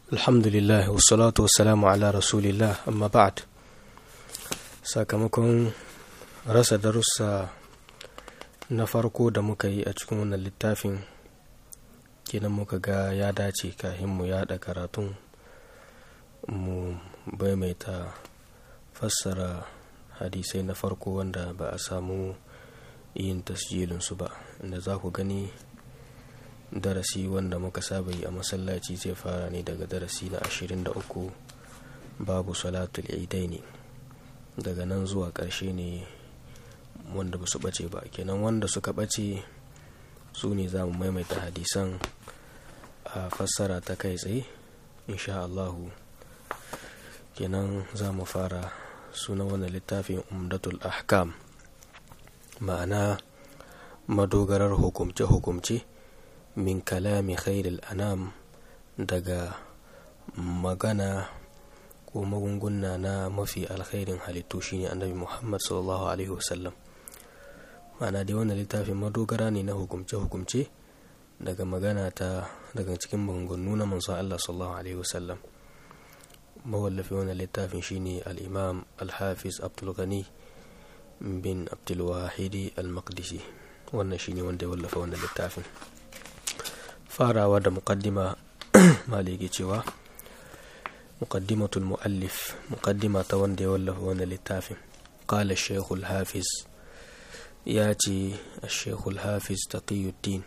alhamdulillah wassalatu wassalamu ala rasulillah amma ba'd sakamakon rasa darussa na farko da muka yi a cikin wannan littafin kenan muka ga ya dace kahin mu yada karatun mu baimaita fassara hadisai na farko wanda ba a samu yin tasjilinsu ba inda za ku gani darasi wanda muka saba yi a masallaci zai fara ne daga darasi na 23 babu salatul idai ne daga nan zuwa ƙarshe ne wanda ba su ɓace ba kenan wanda suka ɓace su ne za mu maimaita hadisan a fassara ta kai tsaye insha Allahu kenan za mu fara suna wannan littafin umdatul ahkam ma'ana madogarar hukumce-hukumce min kalami khairul anam daga magana ko magunguna na mafi alkhairin halittu shine annabi muhammad sallallahu alaihi wasallam ma'ana dai wannan littafin madogara ne na hukumce-hukumce daga magana ta daga cikin maganganu na manzo Allah sallallahu alaihi wasallam mawallafi wannan littafin shine al-imam al-hafiz abdul ghani bin abdulwahidi al-maqdisi wannan shine wanda ya wallafa wannan littafin farawa da muqaddima maliki cewa muqaddimatul muallif muqaddima ta wanda ya wallafa wannan littafin qala shaykh al-hafiz ya ce shaykh al-hafiz taqiyuddin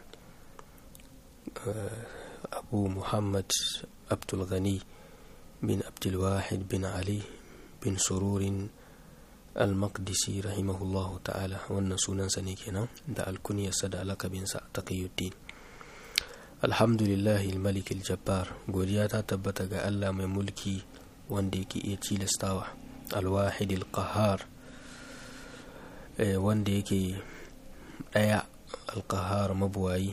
abu muhammad abdul ghani bin abdulwahid bin ali bin sururin al-maqdisi rahimahullahu ta'ala wannan sunansa ne kenan da alkuniyarsa da alakabinsa taqiyuddin alhamdulillah malik jabbar godiya ta tabbata ga Allah mai mulki wanda yake iya cilastawa alwahid al-qahar wanda yake daya al-qahar mabuwayi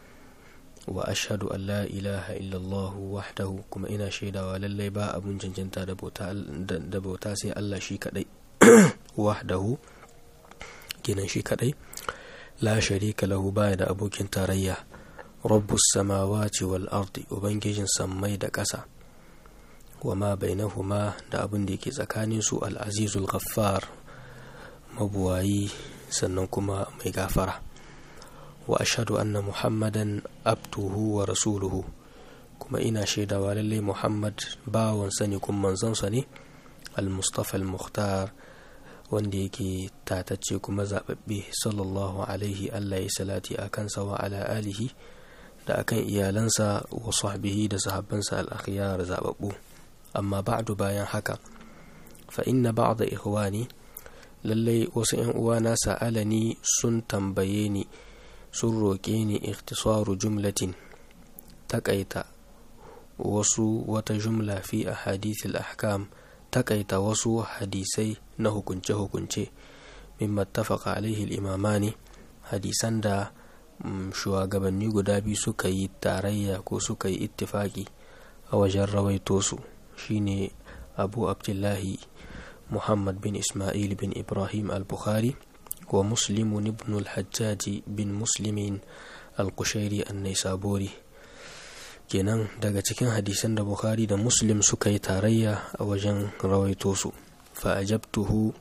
wa ashhadu an la ilaha illallah wahdahu kuma ina shaidawa lallai ba abun cancanta da bauta sai Allah shi kadai wahdahu kenan shi kadai la sharika lahu baya da abokin tarayya rabbus samawati wal ardi ubangijin sammai da ƙasa wa ma bainahuma da abin da yake tsakanin su al azizul ghaffar mabuwayi sannan kuma mai gafara wa ashhadu anna muhammadan abduhu wa rasuluhu kuma ina shaidawa lallai muhammad bawansa ne kuma manzonsa ne al-mustafa al-mukhtar wanda yake tatacce kuma zaɓaɓɓe sallallahu alaihi Allah ya salati a kansa wa ala alihi da akan iyalansa wa sahbihi da sahabbansa al-akhyar zaɓaɓɓu amma ba'du bayan haka fa inna ba'da ikhwani lallai wasu ƴan uwana sa'alani sun tambaye ni sun roƙe ni ikhtisaru jumlatin takaita wasu wata jumla fi ahadithil ahkam takaita wasu hadisai na hukunce-hukunce mimma tafaka alaihi imamani hadisan da shugabanni guda biyu suka yi tarayya ko suka yi ittifaki a wajen rawaito su shine abu abdullahi muhammad bin ismail bin ibrahim al-bukhari wa muslimun ibn al-hajjaji bin muslimin al-kushairi an-naisaburi kenan daga cikin hadisan da bukhari da muslim suka yi tarayya a wajen rawaito su fa'ajabtuhu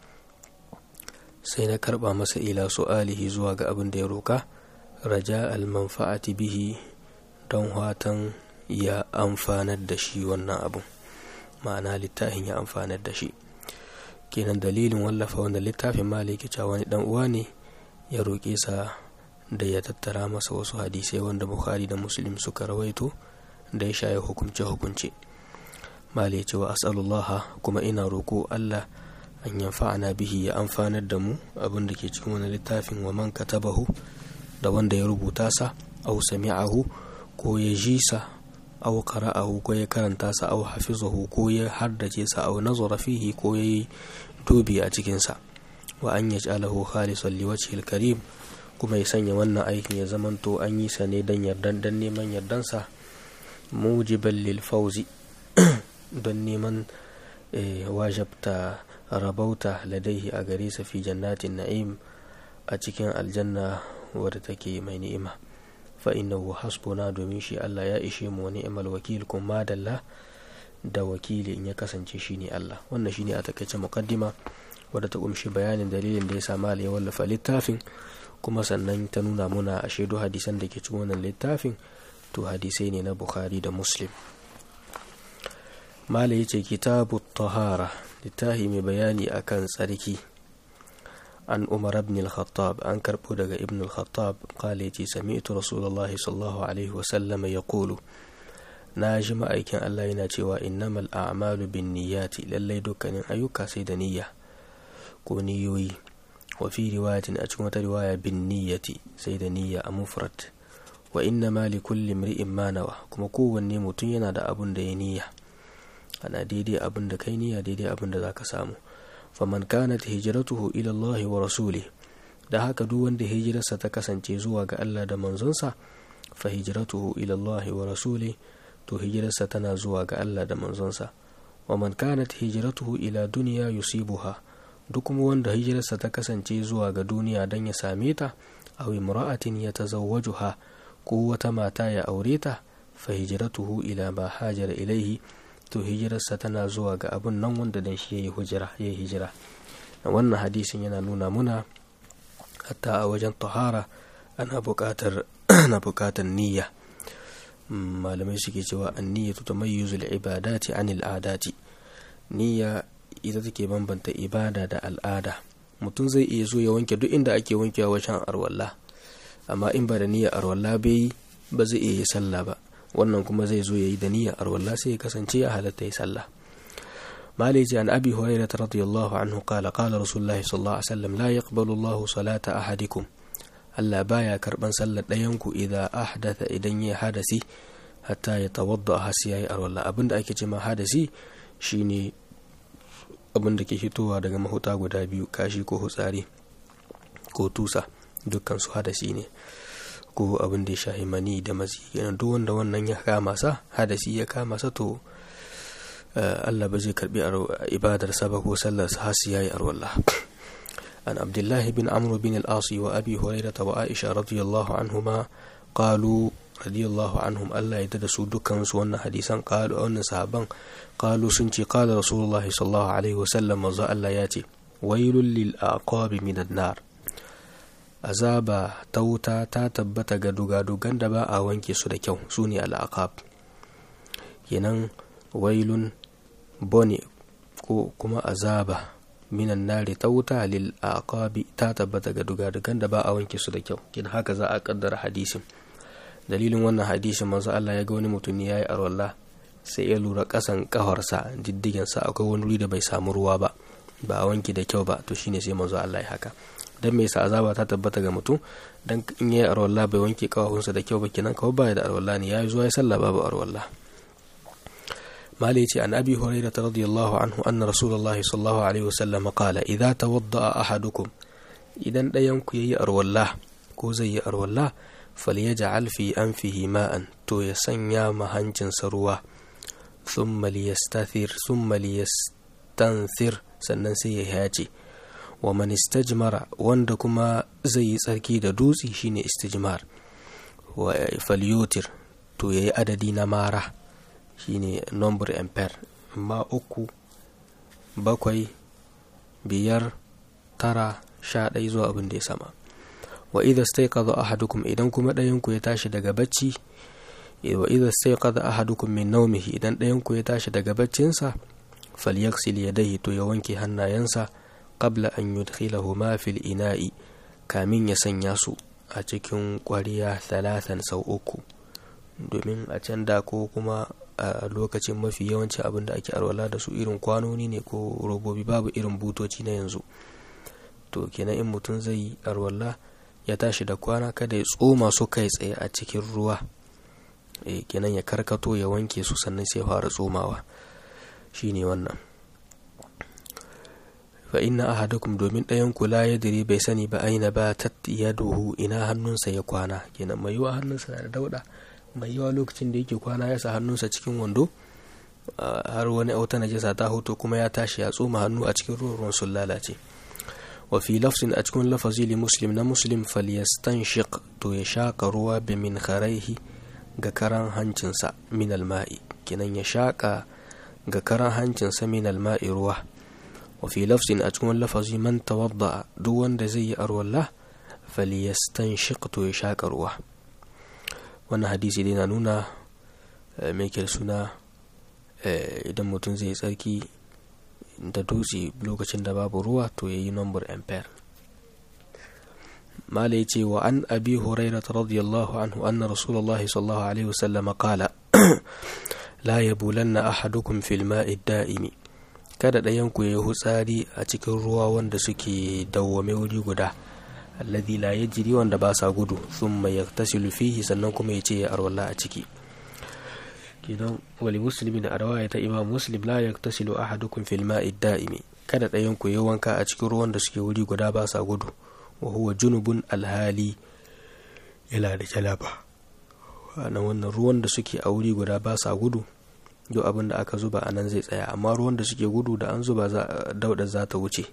sai na karba masa ila su'alihi zuwa ga abin da ya roka raja almanfa'ati bihi don watan ya amfanar da shi wannan abun ma'ana littafin ya amfanar da shi kenan dalilin wallafa wanda littafin maliki cewa wani dan uwa ne ya roƙe sa da ya tattara masa wasu hadisai wanda bukhari da muslim suka rawaito da ya shaye hukunce-hukunce mali ya ce wa as'alullah kuma ina roko Allah an yanfa'ana bihi ya amfanar da mu abin da ke cikin wani littafin wa man katabahu da wanda ya rubuta sa aw sami'ahu ko ya ji sa aw qara'ahu ko ya karanta sa aw hafizahu ko ya haddace sa aw nazara fihi ko ya yi dubi a cikin sa wa an yaj'alahu khalisan liwajhil karim kuma ya sanya wannan aikin ya zamanto an yi sa ne dan yardan dan neman yardansa mujiban lil fauzi don neman wajabta rabauta ladaihi a gare sa fi jannatin na'im a cikin aljanna wadda take mai ni'ima fa innahu hasbuna domin shi Allah ya ishe mu ni'mal wakil kuma madalla da wakili in ya kasance shine Allah wannan shine a takaice muqaddima wadda ta kumshi bayanin dalilin da ya sa ya wallafa littafin kuma sannan ta nuna muna a shaidu hadisan da ke cikin wannan littafin to hadisai ne na bukhari da muslim mala ya ce kitabu tahara littafi mai bayani akan tsarki an umar ibn al-khattab an karbo daga ibn al-khattab kala yace sami'tu rasulullahi sallallahu alaihi wa sallama yaqulu na ji ma'aikin Allah yana cewa innamal a'malu bin niyyati lallai dukkanin ayyuka sai da niyya ko niyoyi wa fi riwayatin a cikin wata riwaya bin niyyati sai da niyya a mufrad wa inna ma li kulli imri'in ma nawa kuma kowanne mutum yana da abun da ya niyya ana daidai abun da kai niyya daidai abun da zaka samu faman kanat hijratuhu ila Allah wa rasulih da haka duk wanda hijirarsa ta kasance zuwa ga Allah da manzonsa fa hijratuhu ila Allah wa rasulih to hijirarsa tana zuwa ga Allah da manzonsa wa man kanat hijratuhu ila dunya yusibuha duk kuma wanda hijirarsa ta kasance zuwa ga duniya don ya same ta aw imra'atin yatazawwajuha ko wata mata ya aure ta fa hijratuhu ila ma hajara ilaihi to hijirarsa tana zuwa ga abun nan wanda dan shi yayi hijira yayi hijira wannan hadisin yana nuna muna hatta a wajen tahara ana buƙatar ana buƙatar niyya malamai suke cewa an-niyyatu tamayyizu al-ibadati anil adati niyya ita take bambanta ibada da al'ada mutum zai iya zo ya wanke duk inda ake wankewa wajen arwalla amma in ba da niyyar arwalla bai ba zai iya yi sallah ba wannan kuma zai zo ya yi da niyyar arwalla sai ya kasance ya halatta ya sallah مالك عن أبي هريرة رضي الله عنه قال قال رسول الله صلى الله عليه وسلم لا يقبل الله صلاة أحدكم ألا بايا كربان صلى دينكو إذا أحدث إذن حدثي حتى يتوضأ هسياي أرولا أبن دا أكي جما حدثي شيني abin da ke fitowa daga mahuta guda biyu kashi ko hutsari ko tusa dukkan su hadasi ne ko abin da ya shahi mani da mazi yana duk wanda wannan ya kama sa hadasi ya kama sa to Allah ba zai karbi ibadar sa ba ko sallar sa hasi yayi arwalla an abdullahi bin amr bin al-asi wa abi hurairah wa aisha radiyallahu anhuma qalu radiyallahu anhum Allah ya da su dukkan su wannan hadisan qalu wannan sahaban qalu sun ce qala rasulullahi sallallahu alaihi wasallam manzo Allah ya ce wailul lil aqabi minan nar azaba ta wuta ta tabbata ga dugadugan da ba a wanke su da kyau su ne al'aqab kenan wailun bone ko kuma azaba minan nari ta wuta lil aqabi ta tabbata ga dugadugan da ba a wanke su da kyau kin haka za a kaddara hadisin dalilin wannan hadisin manzo Allah ya ga wani mutum ya yi arwalla sai ya lura kasan kafarsa diddigensa akwai wani wuri da bai samu ruwa ba ba a wanke da kyau ba to shine sai manzo Allah ya haka dan me yasa azaba ta tabbata ga mutum dan in yayi arwalla bai wanke kafafunsa da kyau ba kenan kawai ba da arwalla ne yayi zuwa ya sallah babu arwalla مالي عن أبي هريرة رضي الله عنه أن رسول الله صلى الله عليه وسلم قال إذا توضأ أحدكم إذا لا ينكو أرو الله كوزي أرو الله فليجعل في أنفه ماء تو يسنيا مهنجن سروا ثم ليستثر ثم ليستنثر sannan sai ya haji wa man istajmara wanda kuma zai yi tsarki da dutse shine istijmar wa falyutir to yayi adadi na mara shine number ampere amma uku bakwai biyar tara sha ɗaya zuwa abin da ya sama wa idha staiqadha ahadukum idan kuma ɗayan ku ya tashi daga bacci wa idha staiqadha ahadukum min nawmihi idan ɗayan ku ya tashi daga baccinsa falyaghsil yadayhi to ya wanke hannayensa qabla an yudkhilahuma fil ina'i kamin ya sanya su a cikin ƙwariya talatan sau uku domin a can da ko kuma a lokacin mafi yawanci abin da ake arwala da su irin kwanoni ne ko robobi babu irin butoci na yanzu to kenan in mutum zai yi arwala ya tashi da kwana kada ya tsoma su kai tsaye a cikin ruwa e, kenan ya karkato ya wanke su sannan sai fara tsomawa shine wannan fa inna ahadakum domin ɗayan kula ya dire bai sani ba aina ba ta yaduhu ina hannunsa ya kwana kenan mai yiwa hannunsa na da dauda mai yawa lokacin da yake kwana ya sa hannunsa cikin wando har wani auta najasa ta hoto kuma ya tashi ya tsoma hannu a cikin ruwan ruwan sun lalace wa fi lafzin a cikin lafazi li muslim na muslim falyastanshiq to ya shaka ruwa bi min kharaihi ga karan hancinsa min alma'i kinan ya shaka ga karan hancin samin alma'i ruwa wa fi lafzin a cikin lafazi man tawadda duk wanda zai yi arwalla falyastanshiq to ya shaka ruwa wannan hadisi dai na nuna mai suna idan mutum zai tsarki da dutse lokacin da babu ruwa to ya yi number ampere mala ya ce wa an abi huraira radiyallahu anhu anna rasulullahi sallallahu alaihi wasallam qala la yabulanna ahadukum fil ma'i da'imi kada ɗayan ku ya hutsari a cikin ruwa wanda suke dawwame wuri guda alladhi la yajri wanda ba sa gudu thumma yaktasilu fihi sannan kuma ya ce ya arwalla a ciki kidan wali muslimin a rawaya ta imam muslim la yaktasilu ahadukum fil ma'i da'imi kada ɗayan ku ya wanka a cikin ruwan da suke wuri guda ba sa gudu wa huwa junubun alhali yana da jalaba na wannan ruwan da suke a wuri guda ba sa gudu duk abin da aka zuba a nan zai tsaya amma ruwan da suke gudu da an zuba dauda za ta wuce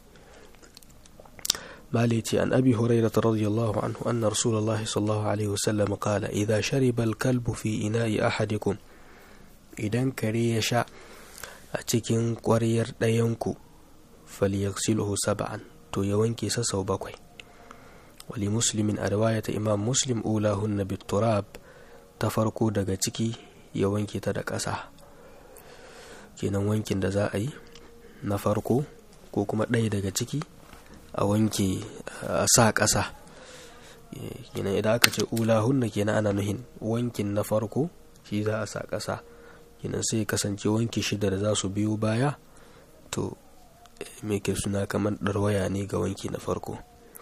مالتي عن أبي هريرة رضي الله عنه أن رسول الله صلى الله عليه وسلم قال إذا شرب الكلب في إناء أحدكم إذا كري يشاء أتكين قرير دينكو فليغسله سبعا تو يوانكي سسو بكوي ولمسلم رواية إمام مسلم أولاهن بالتراب تفرقوا daga ciki ya wanke ta da ƙasa kenan wankin da za a yi na farko ko kuma ɗaya daga ciki a wanke a sa ƙasa kenan idan aka ce ulahunna kenan ana nuhin wankin na farko shi za a sa ƙasa kenan sai kasance wanki shida da za su biyo baya to me ke suna kamar ɗarwaya ne ga wanki na farko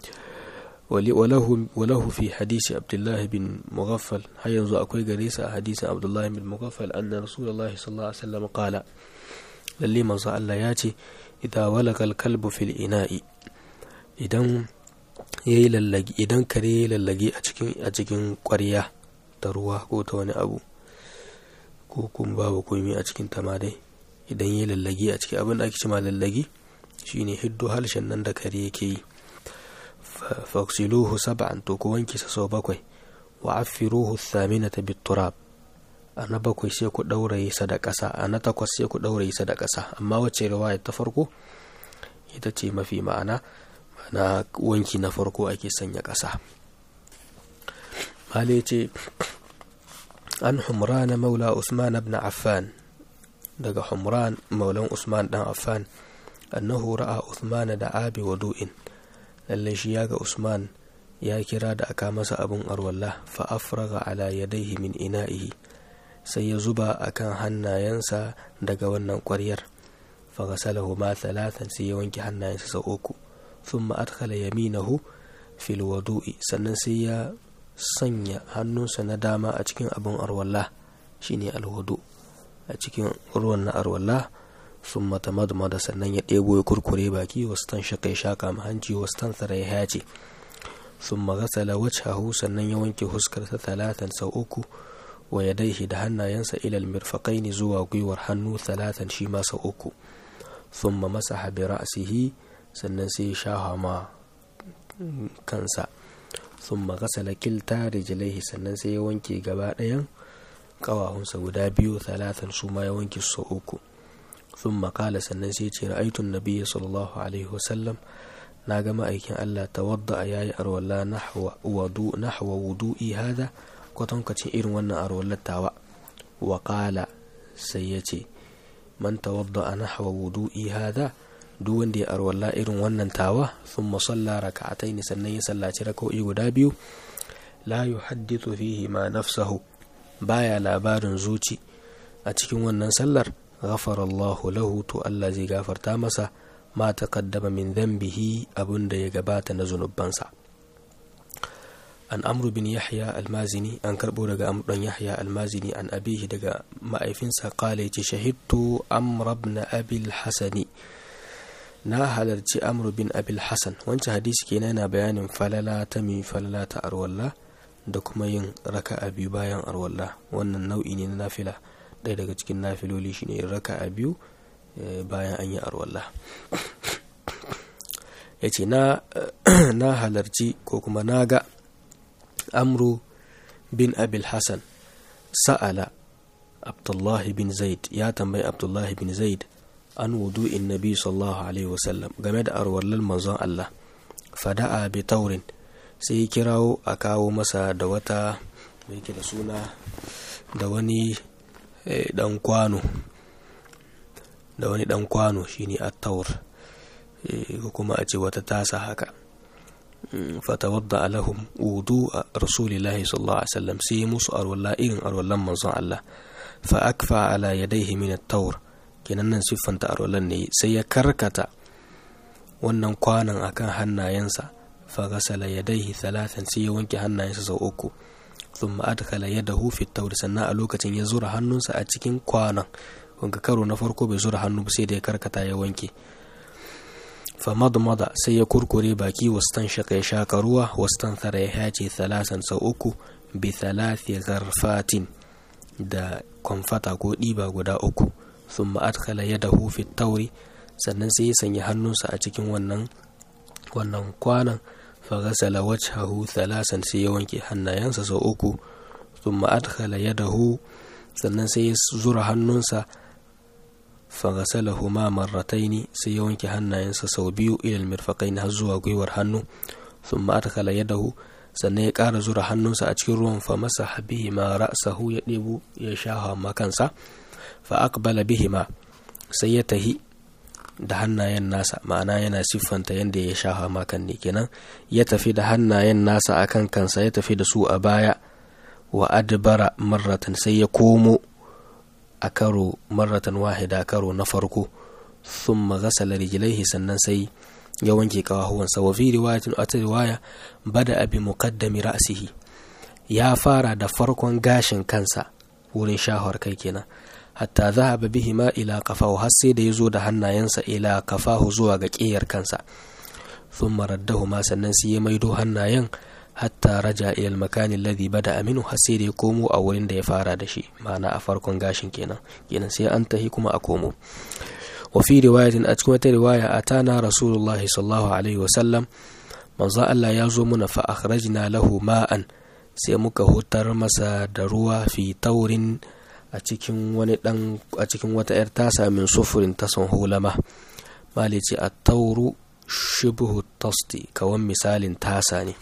walahu fi hadisi abdullahi bin mughaffal har yanzu akwai gare sa a hadisin abdullahi bin mughaffal anna rasulullahi sallallahu alaihi wasallam qala lalle manzo Allah ya ce idan walakal kalbu fil ina'i idan yayi lallagi idan kare yayi lallagi a cikin a cikin ƙwarya da ruwa ko ta wani abu ko kuma babu komai a cikin ta ma dai idan yayi lallagi a cikin abin da ake cewa lallagi shine hiddo halshen nan da kare yake yi faksiluhu sab'an to ku wanke sa sau bakwai wa affiruhu thaminata bitturab a na bakwai sai ku ɗauraye sa da ƙasa a na takwas sai ku ɗauraye sa da ƙasa amma wacce riwaya ta farko ita ce mafi ma'ana na wanki na farko ake sanya ƙasa male ce an humrana maula usman ibn affan daga humran maulan usman dan affan annahu ra'a usman da abi wadu'in lallai shi ya ga usman ya kira da aka masa abin arwallah fa afraga ala yadaihi min ina'ihi sai ya zuba akan hannayensa daga wannan ƙwaryar fa ghasalahu ma thalathan sai ya wanke hannayensa sau uku thumma adkhala yaminahu fil wudu'i sannan sai ya sanya hannunsa na dama a cikin abin arwallah shine alwudu a cikin ruwan na arwallah sun mata madmada sannan ya ɗebo ya kurkure baki wasu tan shaka ya shaka ma hanci wasu tan tsara ya hace sun magasala wajhahu sannan ya wanke huskarsa talatan sau uku wa ya daihi da hannayensa ilal mirfaƙaini zuwa gwiwar hannu talatan shi ma sau uku sun ma masa habi ra'asihi sannan sai ya shaha ma kansa sun magasala kilta rijilaihi sannan sai ya wanke gaba ɗayan ƙawahunsa guda biyu talatan su ma ya wanke sau uku ثم قال sannan sai ce ra'aitun nabiyyi sallallahu alaihi wasallam na ga ma'aikin Allah tawadda yayi arwalla nahwa wudu nahwa wudu'i hada kwatankacin irin wannan arwallar tawa wa qala sai ya ce man tawadda nahwa wudu'i hada duk wanda ya arwalla irin wannan tawa thumma salla raka'ataini sannan ya sallaci raka'o'i guda biyu la yuhaddithu fihi ma nafsahu baya labarin zuci a cikin wannan sallar غفر الله له تو الله زي غفرتا مسا ما تقدم من ذنبه أبن دي غبات نزنب بنسا an amru bin yahya almazini an karbo daga amru dan yahya almazini an abihi daga ma'aifinsa kala yace shahidtu amr ibn abil hasani na halarci amru bin abil hasan wancan hadisi kenan yana bayanin falala ta mi falala ta arwalla da kuma yin raka'a biyu bayan arwalla wannan nau'i ne na nafila ɗaya daga cikin nafiloli shine raka'a biyu bayan an yi arwalla ya ce na halarci ko kuma na ga amru bin abil hassan sa'ala abdullahi bin zaid ya tambayi abdullahi bin zaid an wudu'in nabi sallallahu alaihi wasallam game da arwallal manzon Allah fada'a bi taurin sai kirawo a kawo masa da wata mai da suna da wani dan kwano da wani dan kwano shine at-taur ko kuma a ce wata tasa haka fatawadda lahum wudu a rasulillahi sallallahu alaihi wasallam sai musu arwalla irin arwallan manzon Allah fa akfa ala yadayhi min at-taur kenan nan siffanta arwallan ne sai ya karkata wannan kwanan akan hannayensa fa ghasala yadayhi thalathan sai ya wanke hannayensa sau uku thumma adkhala yadahu fi at-taur sannan a lokacin ya zura hannunsa a cikin kwanan wanga karo na farko bai zura hannu ba sai da ya karkata ya wanke famadmada sai ya kurkure baki wastan shaka ya shaka ruwa wastan thara ya hace thalathan sau uku bi thalathi gharfatin da kwamfata ko ɗiba guda uku sun ma'adkala ya dahu fi tauri sannan sai ya sanya hannunsa a cikin wannan wannan kwanan fagasala wajhahu thalasan sai ya wanke hannayensa sau uku sun ma'adkala ya dahu sannan sai ya zura hannunsa fagasalahu ma marrataini sai ya wanke hannayensa sau biyu ilal mirfaqain har zuwa gwiwar hannu thumma adkhala yadahu sannan ya ƙara zura hannunsa a cikin ruwan fa masa bihi ma ra'sahu ya ɗebo ya shaha ma kansa fa aqbala bihi ma sai ya tahi da hannayen nasa ma'ana yana siffanta yadda ya shaha ma kan ne kenan ya tafi da hannayen nasa akan kansa ya tafi da su a baya wa adbara marratan sai ya komo a karo marratan wahida karo na farko thumma ghasala rijlaihi sannan sai ya wanke kawahuwansa wa fi riwayatin a riwaya bada abi muqaddami ra'sihi ya fara da farkon gashin kansa wurin shahar kai kenan hatta zahaba bihi ma ila kafahu har sai da ya zo da hannayensa ila kafahu zuwa ga ƙiyar kansa thumma raddahuma sannan sai ya maido hannayen hatta raja ila makani alladhi bada aminu har sai da ya komo a wurin da ya fara da shi ma'ana a farkon gashin kenan kenan sai an tahi kuma a komo wa fi riwayatin a cikin wata riwaya atana rasulullahi sallallahu alaihi wasallam manzo Allah ya zo muna fa akhrajna lahu ma'an sai muka hutar masa da ruwa fi taurin a cikin wani dan a cikin wata yar tasa min sufurin tasan hulama malici a tauru shibhu tasti kawan misalin tasa ne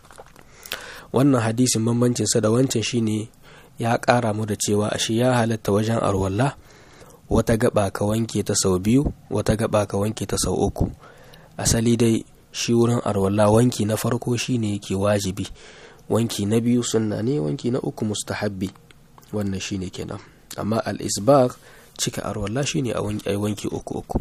wannan hadisin bambancinsa da wancan shine ya ƙara mu da cewa ashe ya halatta wajen arwalla wata gaba ka wanke ta sau biyu wata gaba ka wanke ta sau uku asali dai shi wurin arwalla wanki na farko shine yake wajibi wanki na biyu sunna ne wanki na uku mustahabbi wannan shine kenan amma al-isbagh cika arwalla shine a wanki uku uku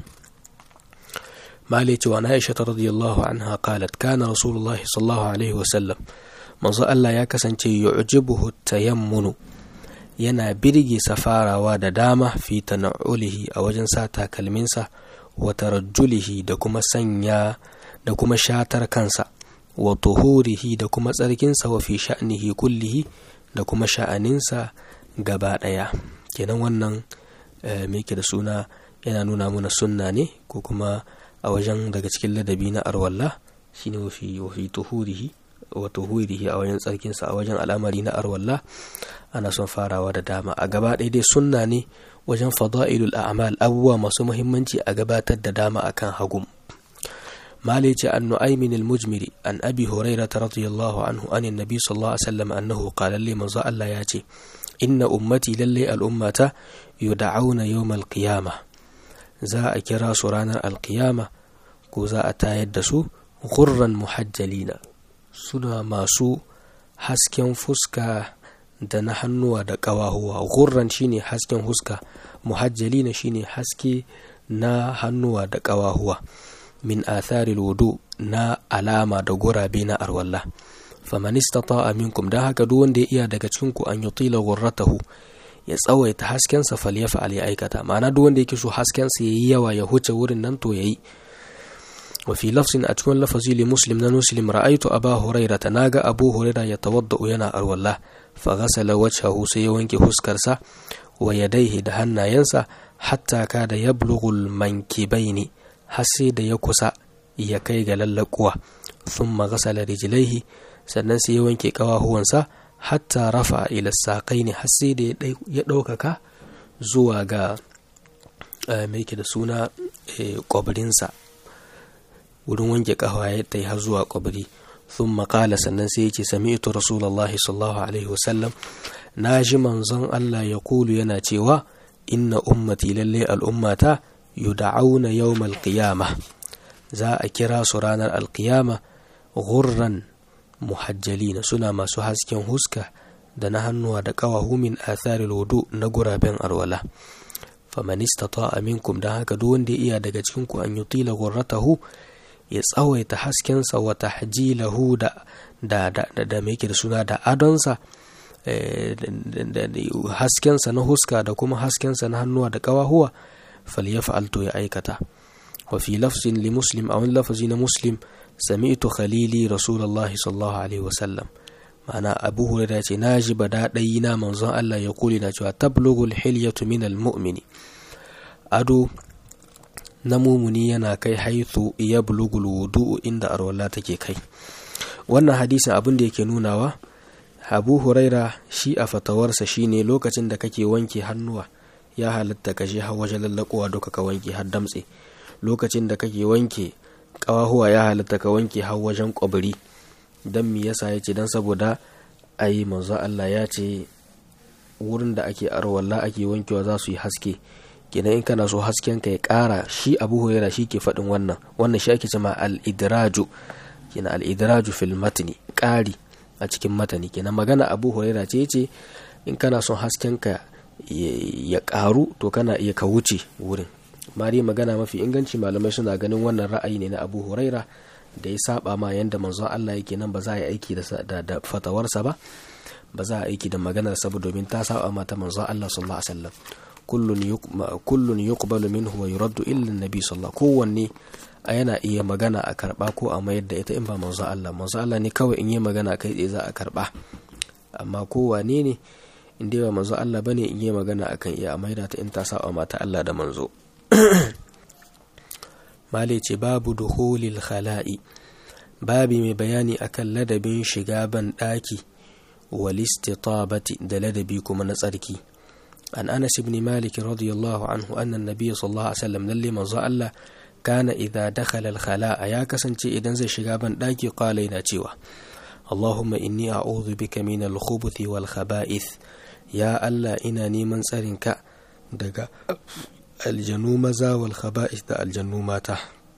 مالك وعن عائشة رضي الله عنها قالت كان رسول الله صلى الله عليه وسلم manzo Allah ya kasance yu'jibuhu tayammunu yana birge safarawa da dama fi tana'ulihi a wajen sa takalminsa wa tarajjulihi da kuma sanya da kuma shatar kansa wa tuhurihi da kuma tsarkinsa wa fi sha'nihi kullihi da kuma sha'aninsa gaba ɗaya kenan wannan me da suna yana nuna mana sunna ne ko kuma a wajen daga cikin ladabi na arwalla shine wa fi tuhurihi wa tuhurihi a wajen tsarkinsa a wajen al'amari na arwalla ana son farawa da dama a gaba ɗaya dai sunna ne wajen fada'ilul a'mal abubuwa masu muhimmanci a gabatar da dama akan hagum مالك عن نعيم المجمري عن أبي هريرة رضي الله عنه عن النبي صلى الله عليه وسلم أنه قال لي من الله ياتي إن أمتي للي الأمة يدعون يوم القيامة za a kira su ranar alkiyama ko za a tayar da su gurran muhajjalina suna masu hasken fuska da na hannuwa da ƙawahuwa gurran shine hasken fuska muhajjalina shine haske na hannuwa da ƙawahuwa min atharil wudu na alama da gurabe na arwalla faman istata'a minkum dan haka duk wanda ya iya daga cikin ku an yutila ghurratahu ya tsawaita haskensa falyafa ya aikata ma'ana duk wanda yake so haskensa yayi yawa ya huce wurin nan to yayi wa fi lafzin a cikin lafazi li muslim na muslim ra'aytu aba huraira ta naga abu huraira ya tawadda'u yana arwalla fa ghasala wajhahu sai ya wanke huskarsa wa yadaihi da hannayensa hatta kada yablughul mankibaini har sai da ya kusa ya kai ga lallakuwa thumma ghasala rijlaihi sannan sai ya wanke kawahuwansa hatta rafa ila saƙai ne har sai da ya ɗaukaka zuwa ga mai da suna ƙwabirinsa wurin wanke ƙafa ya ta har zuwa ƙwabiri sun maƙala sannan sai ya ce sami ito rasulallah sallallahu alaihi wasallam na ji manzon Allah ya kulu yana cewa inna ummati lalle al'ummata yud'auna yawmal qiyamah za a kira su ranar alkiyama gurran muhajjalina suna masu hasken huska da na hannuwa da ƙawahu min atharil wudu na guraben arwala faman istata'a minkum dan haka duk wanda ya iya daga cikin ku an yutila gurratahu ya tsawaita haskensa wa tahjilahu da da da da, da da suna da adonsa haskensa na huska da kuma haskensa na hannuwa da ƙawahuwa falyaf'al to ya aikata wa fi lafzin li muslim a wani lafazi na muslim sami'tu khalili rasulullahi sallallahu alaihi wasallam ma'ana abu hurairah ce na ji bada ɗayi na manzon Allah ya kuli na cewa tablugul hilyatu min almu'mini ado na mumuni yana kai haithu ya bulugul wudu'u inda arwala take kai wannan hadisin abin da yake nunawa abu huraira shi a fatawarsa shine lokacin da kake wanke hannuwa ya halatta ka je har wajen lallakowa duka ka wanke har damtse lokacin da kake wanke ƙawahuwa ya halatta ka wanke har wajen ƙwabiri don me yasa ya ce don saboda ai manzo Allah ya ce wurin da ake arwalla ake wankewa za su yi haske kenan in kana so hasken ka ya ƙara shi abu huraira shi ke faɗin wannan wannan shi ake cewa al-idraju kenan al-idraju fil matni ƙari a cikin matani kenan magana abu huraira ce ce in kana son hasken ka ya ƙaru to kana iya ka wuce wurin mari magana mafi inganci malamai suna ganin wannan ra'ayi ne na abu huraira da ya saba ma yanda manzon Allah yake nan ba za a yi aiki da, da, fatawarsa ba ba za a aiki da maganar sa domin ta saba ma ta manzon Allah sallallahu alaihi wasallam kullun yuqbalu minhu wa yuraddu illa annabi sallallahu kowanne a yana iya magana a karba ko a mayar da ita in ba manzon Allah manzon Allah ne kawai in yi magana kai tsaye za a karba amma kowane ne in dai ba manzo Allah bane in yi magana akan iya maida ta in ta saba mata Allah da manzo male ce babu duhulil khala'i babi mai bayani akan ladabin shiga ban daki wal istitabati da ladabi kuma na tsarki an Anas ibn Malik radiyallahu anhu anna an-nabiy sallallahu alaihi wasallam lalle manzo Allah kana idza dakhala al khala'a ya kasance idan zai shiga ban daki qala yana cewa Allahumma inni a'udhu bika min al-khubuthi wal khaba'ith ya Allah ina neman tsarinka daga aljanu maza wal khaba'ith da aljannu mata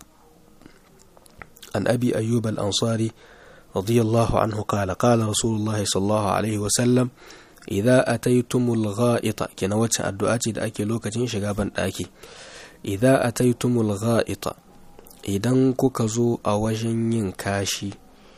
an abi ayyub al-ansari radiyallahu anhu qala qala rasulullah sallallahu alaihi wa sallam idza ataytumul gha'ita kina wacce addu'a ce da ake lokacin shiga ban daki idza ataytumul gha'ita idan kuka zo a wajen yin kashi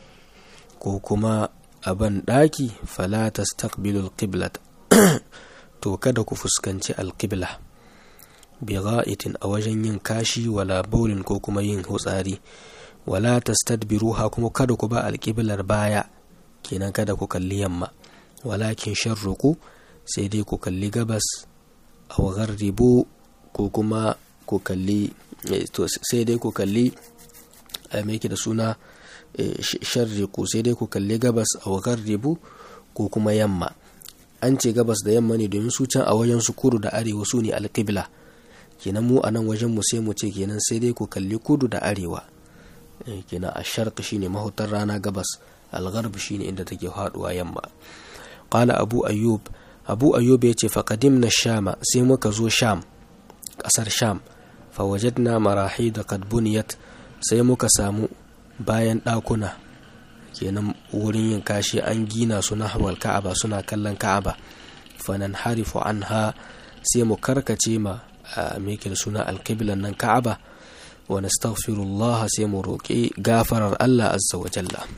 ko kuma a ban daki fala tastaqbilul qiblat to kada ku fuskanci alƙibla bi ga'itin a wajen yin kashi wala baulin ko kuma yin hutsari wala tastadbiruha kuma kada ku ba alƙiblar baya kenan kada ku kalli yamma walakin sharruku sai dai ku kalli gabas aw gharribu ko kuma ku kalli to sai dai ku kalli a me da suna sharriku sai dai ku kalli gabas aw gharribu ko kuma yamma an ce gabas da yamma ne domin su can a wajen su kudu da arewa su ne alƙibla kenan mu a nan wajen mu sai mu ce kenan sai dai ku kalli kudu da arewa kenan a sharq shine mahutar rana gabas algharb shine inda take faduwa yamma qala abu ayyub abu ayyub ya ce faqadimna shama sai muka zo sham kasar sham fa wajadna marahid qad buniyat sai muka samu bayan ɗakuna kenan wurin yin kashi an gina su nahwal ka'aba suna kallon ka'aba fanan harifu anha sai mu karkace ma me suna alqiblan nan ka'aba wa nastaghfirullah sai mu roƙi gafarar Allah azza wa jalla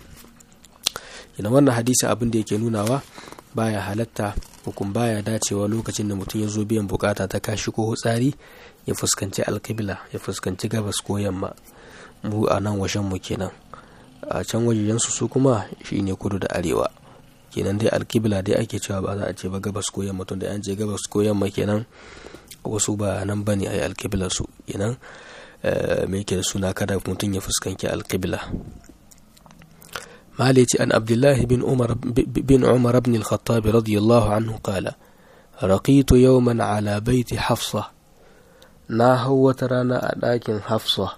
ina wannan hadisi abin da yake nunawa baya halatta hukum baya dacewa lokacin da mutum ya zo biyan bukata ta kashi ko tsari ya fuskanci alqibla ya fuskanci gabas ko yamma mu a nan washen mu kenan a can wajejensu su kuma shine kudu da arewa kenan dai alkibla dai ake cewa ba za a ce ba gabas ko yamma tun da an ce gabas ko yamma kenan wasu ba nan bane a yi alkiblar su kenan me yake da suna kada mutum ya fuskanci alkibla مالتي أن عبد الله بن عمر بن عمر بن الخطاب رضي الله عنه قال رقيت يوما على بيت حفصة na hau wata rana a ɗakin hafsa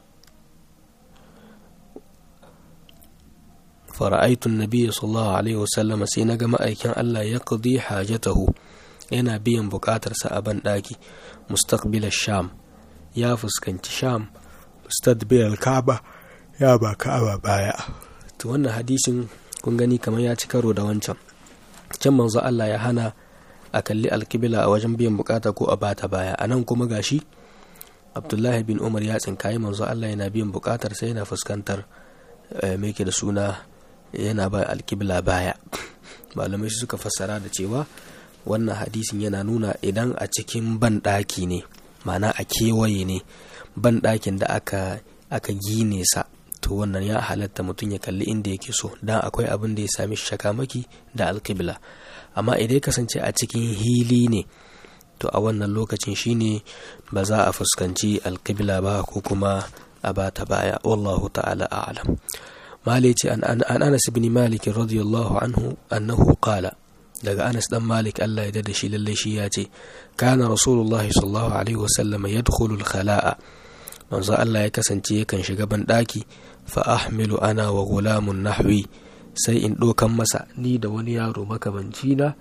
fara'aitun nabiya sallallahu alaihi wasallama sai na ga ma'aikin Allah ya qadi hajatahu yana biyan buƙatarsa a ban ɗaki mustaqbil sham ya fuskanci sham mustadbil ka'aba ya ba ka'aba baya to wannan hadisin kun gani kamar ya ci karo da wancan can manzo Allah ya hana a kalli alkibila a wajen biyan bukata ko a bata baya anan kuma gashi abdullahi bin umar ya tsinkayi manzo allah yana biyan bukatar sai yana fuskantar mai da suna yana ba alkibla baya malamai suka fassara da cewa wannan hadisin yana nuna idan a cikin banɗaki ne mana a kewaye ne banɗakin da aka aka gine sa to wannan ya halatta mutum ya kalli inda yake so dan akwai abin da ya sami shakamaki da alkibla amma idan ya kasance a cikin hili ne to a wannan lokacin shine ba za a fuskanci alkibla ba ko kuma a bata baya wallahu ta'ala a'lam malici an anas ibn malik radiyallahu anhu annahu qala daga anas dan malik Allah ya da shi lalle shi ya ce kana rasulullahi sallallahu alaihi wasallam yadkhulu al-khala'a manzo Allah ya kasance yakan shiga ban daki fa ahmilu ana wa gulamun nahwi sai in dokan masa ni da wani yaro makamanci na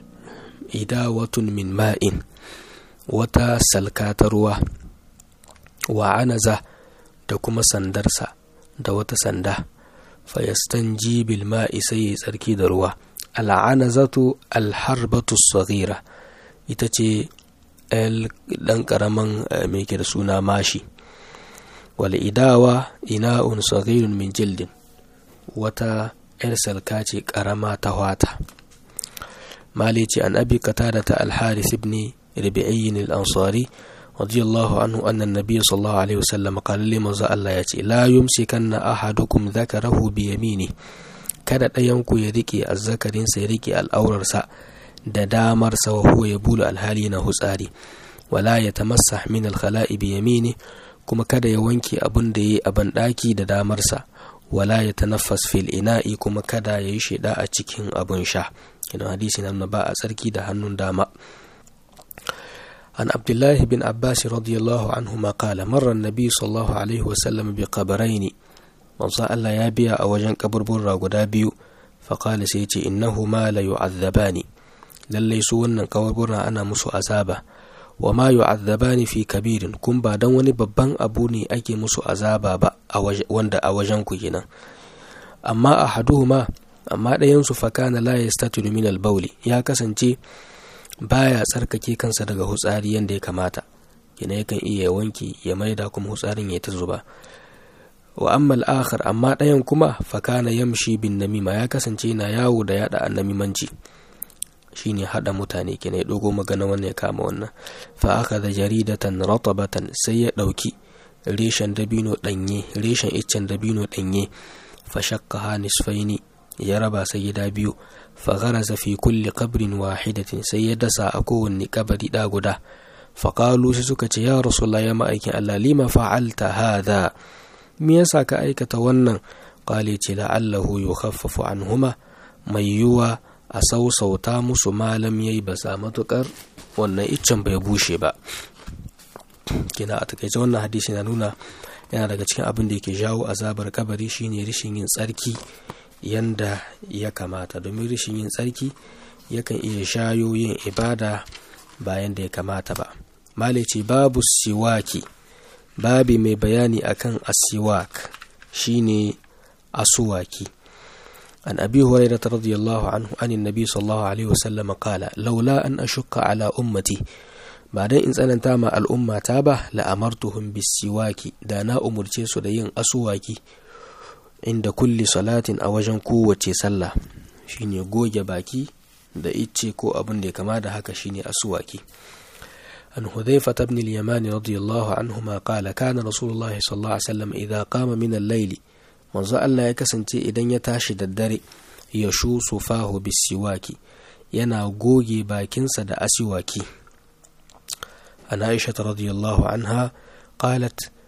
idawatun min ma'in wata salka ta ruwa wa anaza da kuma sandarsa da wata sanda fayastan jibil ma'i sai ya tsarki da ruwa al'anazatu alharbatu saghira ita ce ɗan ƙaramin mai da suna mashi wal idawa ina'un saghirun min jildin wata 'yar salka ce ƙarama ta wata مالك عن أبي قتادة الحارث بن ربيعي الأنصاري رضي الله عنه أن النبي صلى الله عليه وسلم قال لمن الله يأتي لا يمسكن أحدكم ذكره بيمينه kada ɗayanku ya riƙe azzakarinsa ya riƙe al'aurarsa da damarsa wa huwa ya bulu alhali na hutsari wala ya tamassa min alkhala'i bi yamini kuma kada ya wanke abin da ya yi a banɗaki da damarsa wala ya tanaffas fil ina'i kuma kada ya yi sheda a cikin abin sha kina hadisi nan ba a tsarki da hannun dama an abdullahi bin abbas radiyallahu anhu ma qala marra nabi sallallahu alaihi wa sallam bi qabrayn manzo Allah ya biya a wajen kaburbura guda biyu fa qala sai ce innahu ma la yu'azzabani lalle su wannan kaburbura ana musu azaba wa ma yu'azzabani fi kabirin kun ba dan wani babban abu ne ake musu azaba ba wanda a wajen ku kenan amma ahaduhuma amma ɗayansu fakana la yastatiru min al-bawli ya kasance baya tsarkake kansa daga hutsari yadda ya kamata kina yakan iya wanki ya maida kuma hutsarin ya ta zuba wa amma al-akhar amma ɗayan kuma fakana yamshi bin namima ya kasance na yawo da yada annamimanci shine hada mutane kina ya dogo magana wannan ya kama wannan fa akhadha jaridatan ratabatan sai ya dauki reshen dabino danye reshen iccen dabino danye fa shakkaha nisfaini ya raba sai gida biyu fagharaza fi kulli qabrin wahidatin sai ya dasa a kowanne kabari da guda faƙalu sai suka ce ya rasulullah ya ma'aikin Allah lima fa'alta hadha me yasa ka aikata wannan qali ce la'allahu yukhaffafu anhuma mai yiwa a sausauta musu malam yayi ba sa matukar wannan iccen bai bushe ba kina a takaice wannan hadisi na nuna yana daga cikin abin da yake jawo azabar kabari shine rishin yin tsarki yanda ya kamata domin rashin yin tsarki yakan iya shayo yin ibada bayan da ya kamata ba malice babu siwaki babi mai bayani akan asiwak shine asuwaki an abi hurairah radiyallahu anhu an annabi sallallahu alaihi wasallam qala laula an ashukka ala ummati ba dan in tsananta ma al'umma ta ba la amartuhum bisiwaki da na umurce su da yin asuwaki inda kulli salatin a wajen kowace sallah shine goge baki da icce ko abin da ya kama da haka shine asuwaki an hudhaifa ibn al-yamani radiyallahu anhuma qala kana rasulullahi sallallahu alaihi wasallam idza qama min al-layli manzo Allah ya kasance idan ya tashi da dare ya shu sufahu bisiwaki yana goge bakinsa da asiwaki an aisha radiyallahu anha qalat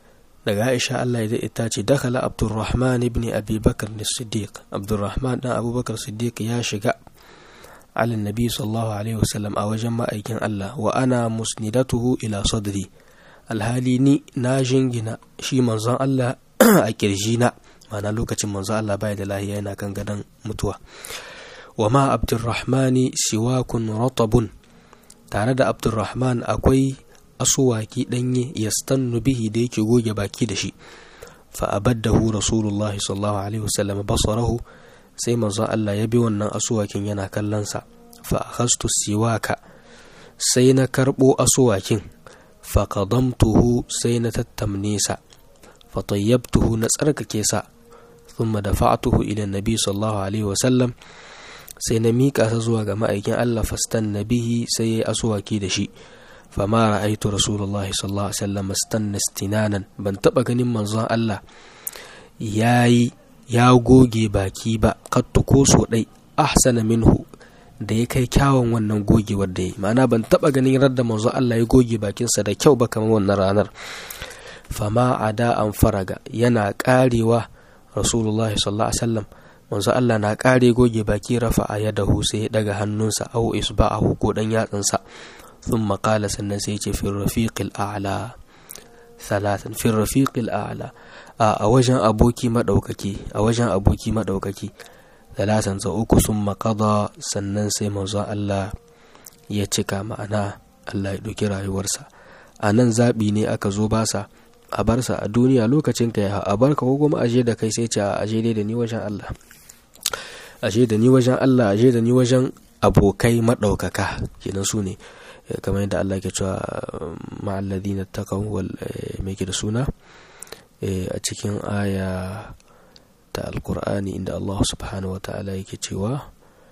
daga aisha Allah ya ita ce dakala abdurrahman ibn abi bakar siddiq abdurrahman dan abubakar siddiq ya shiga ala nabi sallallahu alaihi wasallam a wajen ma'aikin Allah wa ana musnidatuhu ila sadri alhali ni na jingina shi manzon Allah a kirjina ma'ana lokacin manzon Allah bai da lahiya yana kan gadon mutuwa wa ma abdurrahmani siwakun ratabun tare da abdurrahman akwai asuwaki danye yastannu bihi da yake goge baki da shi fa abaddahu rasulullahi sallallahu alaihi wasallam basarahu sai manzon Allah ya bi wannan asuwakin yana kallonsa fa akhastu siwaka sai na karbo asuwakin fa qadamtuhu sai na tattamne sa fa tayyabtuhu na tsarkake sa thumma dafa'tuhu ila nabi sallallahu alaihi wasallam sai na mika sa zuwa ga ma'aikin Allah fastan nabihi sai yayi asuwaki da shi fama ra'aitu rasulullahi sallallahu alaihi wasallam istanna istinanan ban taba ganin manzon Allah yayi ya goge baki ba kattu ko so dai ahsana minhu da ya kai kyawun wannan gogewar da yi ma'ana ban taba ganin radda manzo Allah ya goge bakinsa da kyau ba kamar wannan ranar fama ada an faraga yana karewa rasulullahi sallallahu alaihi wasallam manzo Allah na kare goge baki rafa a yadahu sai ya daga hannunsa au isba'ahu ko dan yatsansa thumma qala sannan sai ya ce fi rafiqil a'la thalathan fi rafiqil a'la a wajen aboki maɗaukaki a wajen aboki maɗaukaki talatan sa uku sun makada sannan sai manzo Allah ya cika ma'ana Allah ya ɗauki rayuwarsa a nan zaɓi ne aka zo basa a barsa a duniya lokacin ka ya a barka ko kuma aje da kai sai ce a aje dai da ni wajen Allah aje da ni wajen Allah aje da ni wajen abokai maɗaukaka kenan su ne kamar yadda Allah ke cewa ma'alladina taqaw wal me ke da suna a cikin aya ta alkur'ani inda Allah subhanahu wa ta'ala yake cewa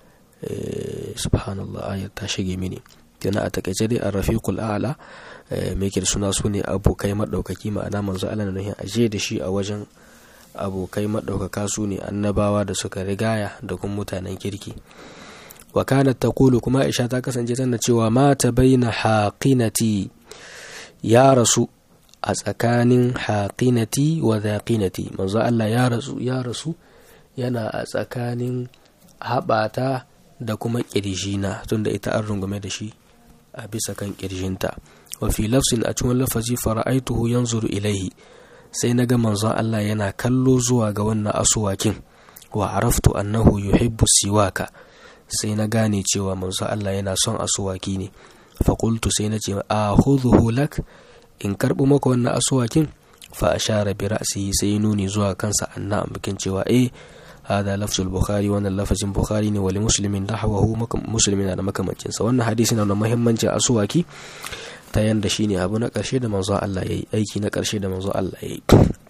subhanallah ayar ta shige mini yana a takaice dai a rafiqul a'la mai da suna su ne abokai maɗaukaki ma'ana manzo Allah na nuhin aje da shi a wajen abokai maɗaukaka su ne annabawa da suka rigaya da kuma mutanen kirki wa kanat taqulu kuma Aisha ta kasance tana cewa mata baina haqinati ya rasu a tsakanin haƙinati wa zaƙinati manzo Allah ya rasu ya rasu yana a tsakanin haɓata da kuma ƙirjina tunda ita an rungume da shi a bisa kan ƙirjinta wa fi lafsin a cikin lafazi fara'aituhu yanzuru ilaihi sai na ga manzo Allah yana kallo zuwa ga wannan asuwakin wa araftu annahu yuhibbu siwaka sai na gane cewa manzo Allah yana son asuwaki ne faƙultu sai na ce a lak in karɓi maka wannan asuwakin fa ashara bi ra'sihi sai nuni zuwa kansa anna bikin cewa eh hada lafzul bukhari wannan lafazin bukhari ne wali muslimin nahwahu muslimin da makamancin sa wannan hadisi na da muhimmancin asuwaki ta yanda shine abu na karshe da manzo Allah yayi aiki na karshe da manzo Allah yayi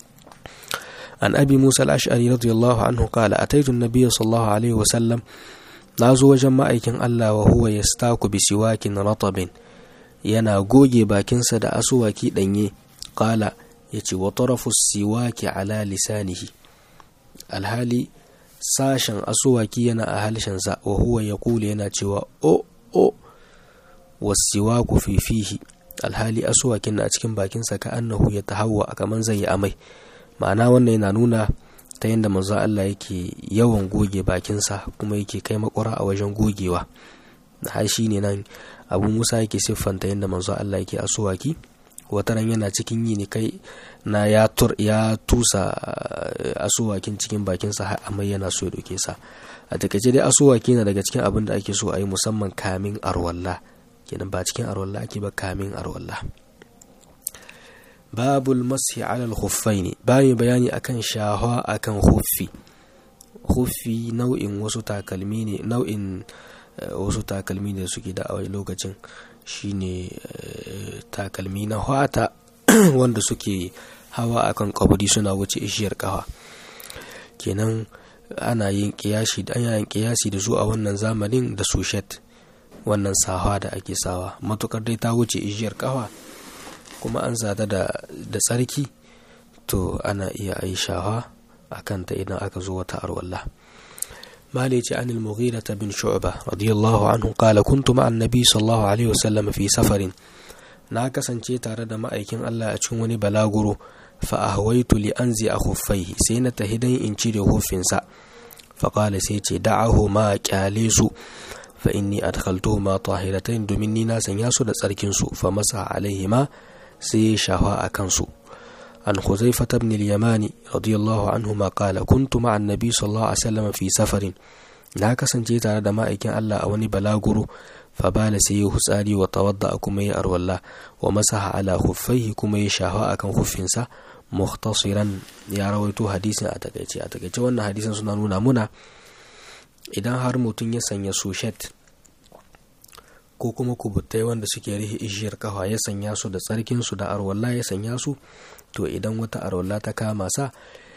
an abi musa al-ash'ari radiyallahu anhu qala ataitu an-nabiy sallallahu alaihi wa sallam nazo wajen ma'aikin Allah wa huwa yastaku bi siwakin ratabin yana goge bakinsa da asuwaki ɗanye ƙala ya ce wa tarafus siwaki ala lisanihi alhali sashen asuwaki yana a halshensa wa huwa ya kula yana cewa o o wasiwaku fifihi alhali asuwakin na a cikin bakinsa ka annahu ya tahawa a kaman zai yi amai ma'ana wannan yana nuna ta yadda manzo Allah yake yawan goge bakinsa kuma yake kai makwara a wajen gogewa har shi ne nan abu musa yake siffanta yadda manzo Allah yake asuwaki wataran yana cikin yi ne kai na ya tur ya tusa asuwakin cikin bakinsa har amai yana so ya doke sa a takaice dai asuwaki na daga cikin abin da ake so a yi musamman kamin arwalla kenan ba cikin arwalla ake ba kamin arwalla babul mashi ala al-khuffaini bayan bayani akan shahwa akan khuffi khuffi nau'in wasu takalmi ne nau'in wasu takalmi da suke da a lokacin shine takalmi na hwata wanda suke hawa akan kaburi suna wuce ishiyar kawa kenan ana yin kiyasi da ana yin kiyasi da su a wannan zamanin da sushet wannan sawa da ake sawa matukar dai ta wuce ishiyar kawa kuma an zata da da tsarki to ana iya ai shawa akan ta idan aka zo wata arwallah مالك عن المغيرة بن شعبة رضي الله عنه قال كنت مع النبي صلى الله عليه وسلم في سفر na kasance tare da ma'aikin Allah a cikin wani balaguro fa ahwaitu li anzi a khuffaihi sai na tahi dan in cire huffinsa fa qala sai ce da'ahu ma kyale su fa inni adkhaltuhuma tahiratayn domin ni na sanya su da tsarkin su fa masa alaihima sai shafa a kansu an huzaifa ibn al-yamani radiyallahu anhu ma qala kuntu ma'a an-nabi sallallahu alaihi wasallam fi safarin na kasance tare da ma'aikin Allah a wani balaguro fa bala sai ya hutsari wa tawadda kuma ya arwalla wa masaha ala khuffaihi kuma ya shafa akan huffinsa muhtasiran ya rawaito hadisin a takaice a takaice wannan hadisin suna nuna muna idan har mutum ya sanya sushet ko kuma kubutai wanda suke rihe ishiyar kafa ya sanya su da tsarkinsu da arwalla ya sanya su to idan wata arwalla ta kama sa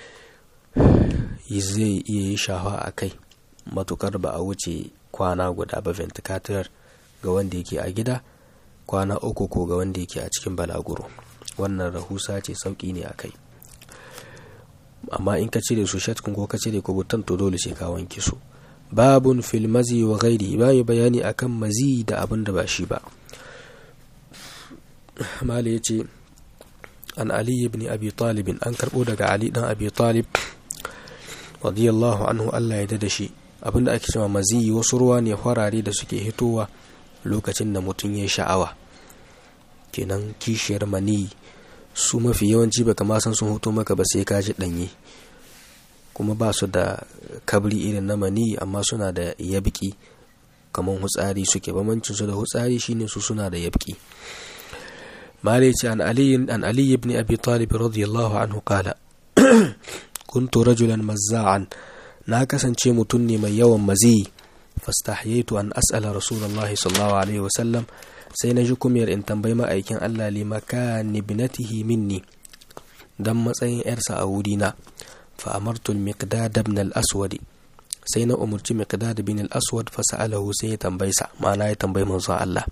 zai iya yi shafa a kai matukar ba a wuce kwana guda ba ventilator ga wanda yake a gida kwana uku ko ga wanda yake a cikin balaguro wannan rahusa ce sauki ne a kai amma in ka cire su shatkun ko ka cire kubutan to dole sai ka wanke su babun fil mazi wa ghairi bayi bayani akan mazi da abin da ba shi ba mali ya ce an ali ibn abi talib an karbo daga ali dan abi talib radiyallahu anhu Allah ya da shi abinda ake cewa mazi wasu ruwa ne farare da suke hitowa lokacin da mutum ya sha'awa kenan kishiyar mani su mafi yawanci baka ma san sun hoto maka ba sai ka ji danye kuma ba su da kabri irin na mani amma suna da yabki kamar hutsari suke bamancin su da hutsari shine su suna da yabki مالك عن علي عن علي بن أبي طالب رضي الله عنه قال كنت رجلا مزاعا ناكسا متني من يوم مزي فاستحييت أن أسأل رسول الله صلى الله عليه وسلم سينجكم ير إن تنبي ما أيكن ألا لمكان ابنته مني دم سين إرسى أودينا فأمرت المقداد بن الأسود سينا أمرت مقداد بن الأسود فسأله سيتنبيسا ما لا يتنبي من الله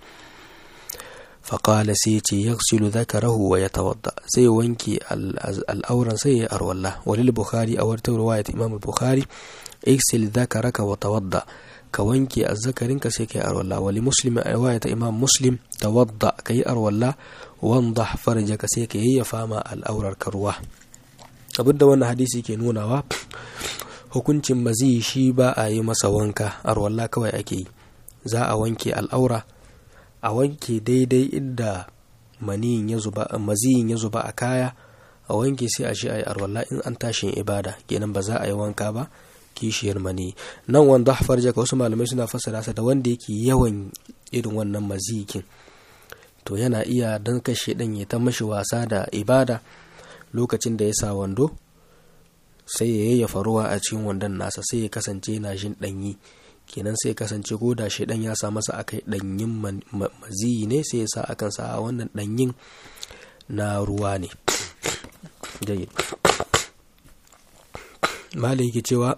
فقال سيتي يغسل ذكره ويتوضا سي وانكي الأورا سي أرولا وللبخاري أو رواية إمام البخاري اغسل ذكرك وتوضا كوانكي الذكرين كسيكي أرولا ولمسلم رواية إمام مسلم توضا كي أرولا وانضح فرجك سيكي هي فاما الأورا الكروة abinda wannan hadisi ke nunawa hukuncin mazi shi ba a yi masa wanka arwalla kawai ake yi za a wanke al'aura a wanke daidai inda maniyin ya zuba maziyin ya zuba a kaya a wanke sai a shi a yi arwalla in an tashin ibada kenan ba za a yi wanka ba kishiyar mani nan wanda farja ka wasu malamai suna fassara sa da wanda yake yawan irin wannan mazikin to yana iya dan kashe dan ya ta mashi wasa da ibada lokacin da ya sa wando sai ya yayyafa ruwa a cikin wandon nasa sai ya kasance yana jin danyi kenan sai kasance ko da shaidan ya sa masa akai danyin maziyi ne sai ya sa akan sa a wannan danyin na ruwa ne malai yake cewa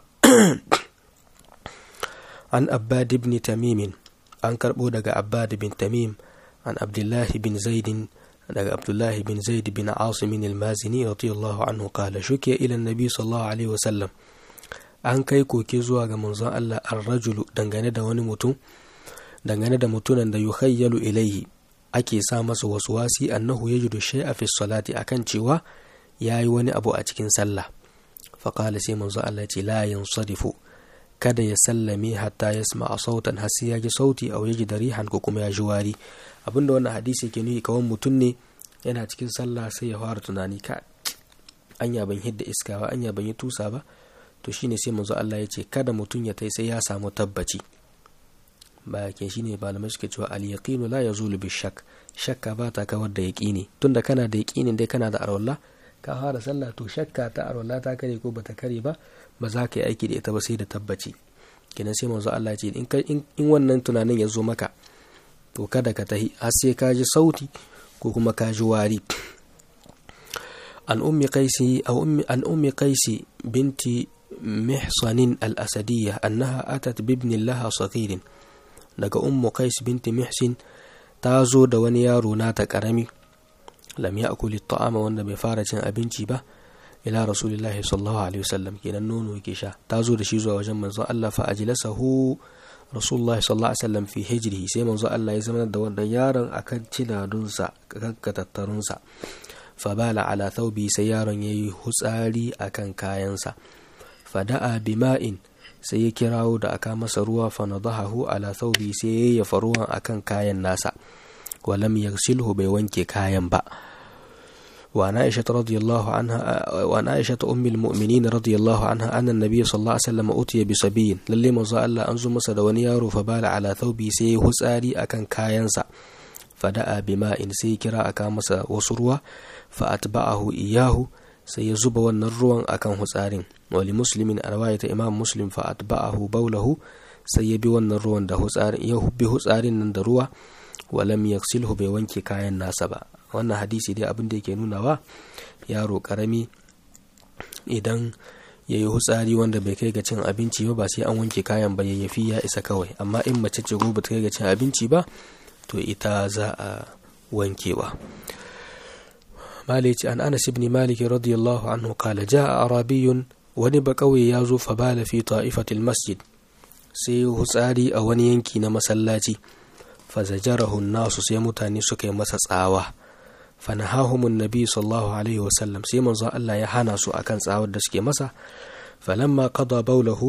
an abbad ibn tamimin an karbo daga abbad bin tamim an abdullahi bin zaidin daga abdullahi bin zaid bin asimin al-mazini radiyallahu anhu qala shukiya ila nabi sallallahu alaihi wasallam an kai koke zuwa ga manzon Allah ar-rajulu dangane da wani mutum dangane da mutunan da yukhayyalu ilaihi ake sa masa waswasi annahu yajidu shay'a fi salati akan cewa yayi wani abu a cikin sallah fa qala sai manzon Allah ya ce la yansarifu kada ya sallame hatta yasma sautan har sai ya ji sauti aw yaji rihan ko kuma ya ji wari abinda wannan hadisi ke nuni kawan mutum ne yana cikin sallah sai ya fara tunani ka anya ban hidda iska ba anya ban yi tusa ba to shine sai manzo Allah ya ce kada mutum ya tai sai ya samu tabbaci ba ke shine malamai suke cewa al yaqinu la yazulu bi shak shakka ba ta kawar da yaqini tunda kana da yaqinin dai kana da arwalla ka fara sallah to shakka ta arwalla ta kare ko bata kare ba ba za ka yi aiki da ita ba sai da tabbaci kenan sai manzo Allah ya ce in in wannan tunanin ya zo maka to kada ka tahi har sai ka ji sauti ko kuma ka ji wari an ummi qaisi aw ummi an ummi qaisi binti محصن الأسدية أنها أتت بابن لها صغير daga ummu qais binti mihsin ta zo da wani yaro nata karami lam ya'kul at'ama wanda bai fara cin abinci ba ila rasulillahi sallallahu alaihi wasallam kenan nono yake sha ta zo da shi zuwa wajen manzo Allah fa ajlasahu rasulullahi sallallahu alaihi wasallam fi hijrihi sai manzo Allah ya zama da wannan yaron akan cinadunsa kan katattarunsa fabala ala thawbi sai yaron yayi hutsari akan kayansa fada'a bima'in sai ya kirawo da aka masa ruwa fa nadahahu ala thawbi sai ya yafa ruwan akan kayan nasa walam yaghsilhu bai wanke kayan ba وعن عائشة رضي الله عنها وعن عائشة أم المؤمنين رضي الله عنها أن النبي صلى الله عليه وسلم أتي بصبي للي مزا الله أنزو مسد ونيارو فبال على ثوبي سي هساري أكن كاينسا فدعا بماء سي كرا أكا مسا وسروا فأتبعه إياه sai ya zuba wannan ruwan akan hutsarin wali muslimin a rawayata imam muslim fa atba'ahu baulahu sai ya bi wannan ruwan da hutsarin ya bi hutsarin nan da ruwa walam yaksilhu bai wanke kayan nasa ba wannan hadisi dai abin da yake nunawa yaro karami idan ya yi hutsari wanda bai kai ga cin abinci ba ba sai an wanke kayan ba yayyafi ya isa kawai amma in mace ce ko bata kai ga cin abinci ba to ita za a wankewa مالك عن أنس بن مالك رضي الله عنه قال جاء أعرابي ونب قوي يازو فبال في طائفة المسجد سي هساري أو ينكي مسلاتي فزجره الناس سي متاني سكي مسس آوه فنهاهم النبي صلى الله عليه وسلم سي من الله يحانا سو أكن ساود دسكي مسا فلما قضى بوله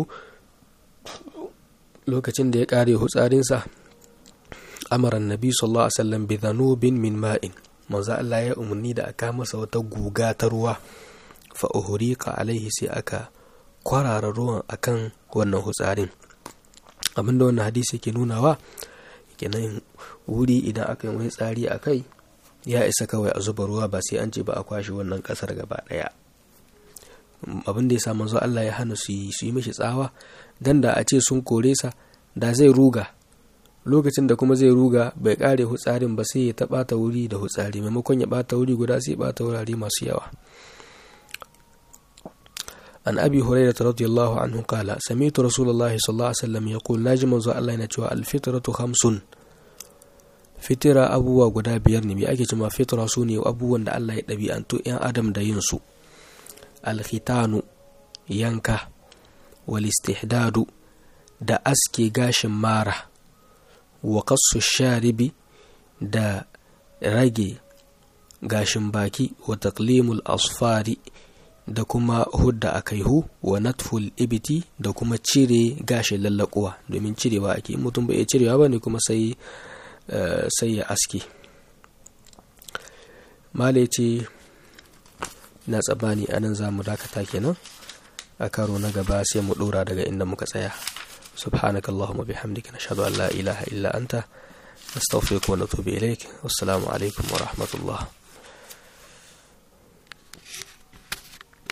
lokacin da ya kare hutsarinsa amara nabi sallallahu alaihi wasallam bi dhanubin min ma'in manzo Allah ya umarni da aka masa wata guga ta ruwa fa uhriqa alaihi sai aka kwarara ruwan akan wannan hutsarin abinda wannan hadisi yake nunawa kenan wuri idan aka yi wani tsari a kai ya isa kawai a zuba ruwa ba sai an ce ba a kwashe wannan kasar gaba daya abin da ya sa manzo Allah ya hana su yi su yi mishi tsawa dan da a ce sun kore sa da zai ruga lokacin da kuma zai ruga bai kare hutsarin ba sai ya ta bata wuri da hutsari maimakon ya bata wuri guda sai bata wurare masu yawa an abi hurairah radiyallahu anhu qala sami'tu rasulullahi sallallahu alaihi wasallam yaqul naji manzo Allah yana cewa al-fitratu khamsun fitira abubuwa guda biyar ne me ake cewa fitra su ne abubuwan da Allah ya ɗabi'antu 'yan adam da yin su alkhitanu yanka walistihdadu da aske gashin mara wa kassu sharibi da rage gashin baki wa taqlimul asfari da kuma hudda a kaihu wa natful ibiti da kuma cire gashin lallakuwa domin cirewa ake mutum bai cirewa ba ne kuma sai sai ya aske mala ce na tsabani anan za mu dakata kenan a karo na gaba sai mu dora daga inda muka tsaya subhanaka allahumma bihamdika nashhadu an la ilaha illa anta nastaghfiruka wa natubu ilaik wassalamu alaikum wa rahmatullah